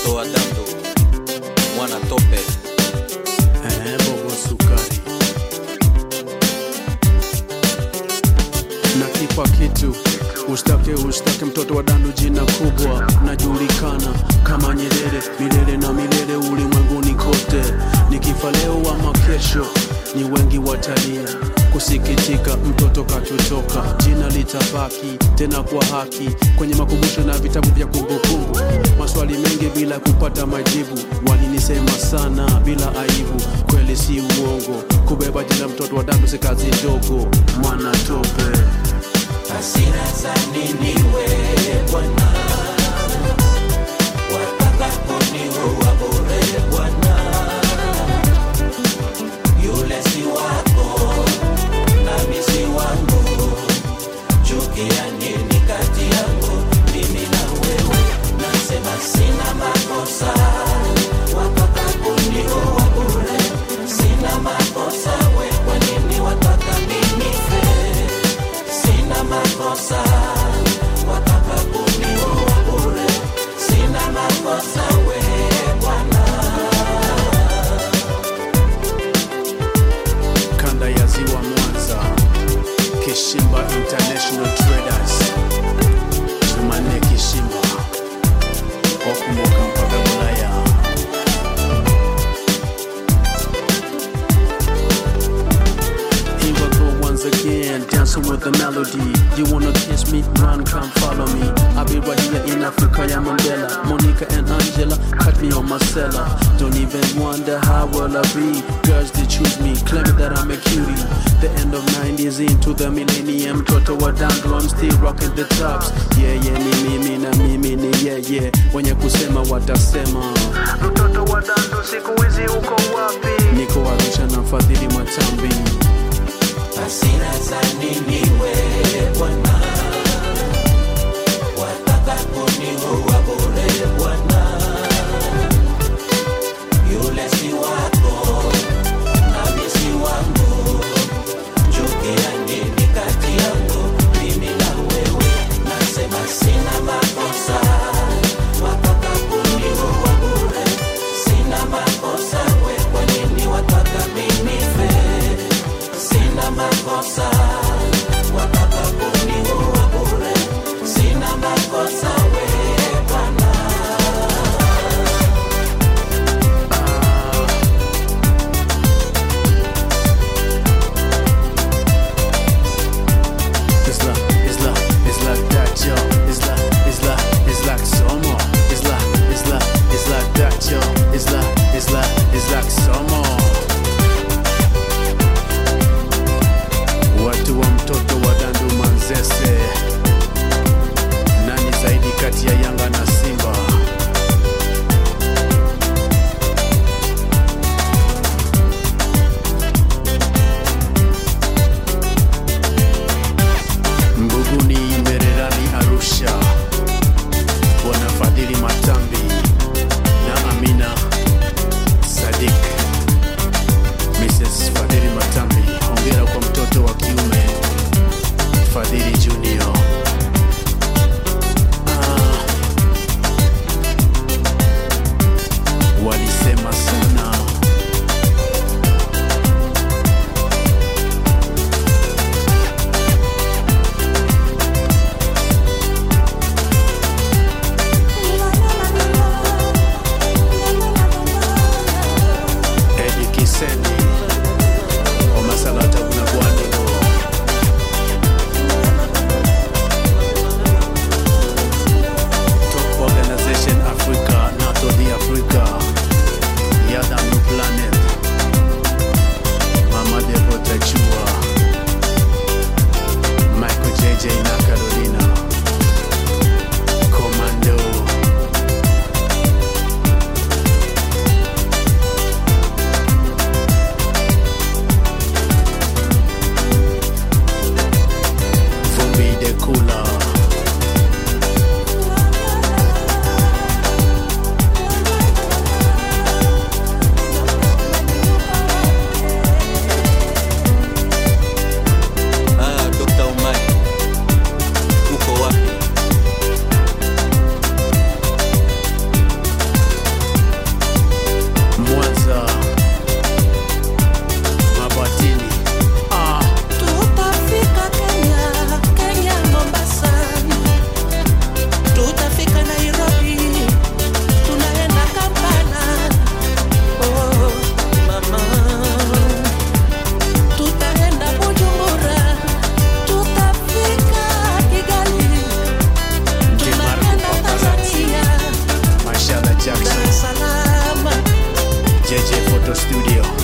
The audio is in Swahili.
mtoto wa Dando, mwana tope. Eh, bobo sukari na kipa kitu Ustake ustake mtoto wa dandu jina kubwa najulikana kama Nyerere milele na milele ulimwenguni kote nikifa leo ama kesho ni wengi watalia kusikitika mtoto katutoka jina litabaki tena kwa haki kwenye makumbusho na vitabu vya kumbukumbu maswali mengi bila kupata majibu walinisema sana bila aibu kweli si uongo kubeba jina mtoto wa dandu si kazi ndogo mwana tope hasira za nini wewe Bwana, watakaponiua bure Bwana, yule si wako nami si wangu, chukia nini kati yangu mimi na wewe? Nasema sina makosa, watakaponiua bure, sina makosa, we kwa nini wataka mimi nife? sina makosa wataka kuniua bure sina makosa we bwana kanda ya ziwa Mwanza, Kishimba International Traders, Jumanne Kishimba, okumuka mpaka Bulaya. Here I go once again, dancing with the melody. You wanna kiss me? Run, come follow me. I'll be right here in Africa, yeah, Mandela. Monica and Angela, cut me on my cellar. Don't even wonder how will I be. Girls, they choose me, claiming that I'm a cutie. The end of 90s into the millennium. Toto wa dandu, I'm still rocking the tops. Yeah, yeah, me, me, me, na mimi ni yeah, yeah. Wenye kusema watasema. Mtoto wa dandu, siku hizi uko wapi? Niko Arusha na Fadhili Matambi. hasira za nini we bwana wataka kuniua bure bwana yule si wako nami si wangu chukia nini kati yangu mimi na wewe nasema sina makosa wataka kuniua bure sina makosa we kwa nini wataka mimi nife sina makosa wataka kuniua bure sina makosa we bwana It's like, it's like, it's like that, yo. It's like, it's like, it's like some more. It's like, it's like, it's like that, yo. It's like, it's like, it's like some more. Watu wa mtoto wa Dandu Manzese, nani zaidi kati ya Yanga na Simba? Mbuguni, Mbererani, Arusha, Bwana Fadhili Matambi na Amina Sadik. Mrs. Fadhili Matambi, hongera kwa mtoto wa kiume Fadhili Junior. Ah, walisema sana Nililala Digital Studio.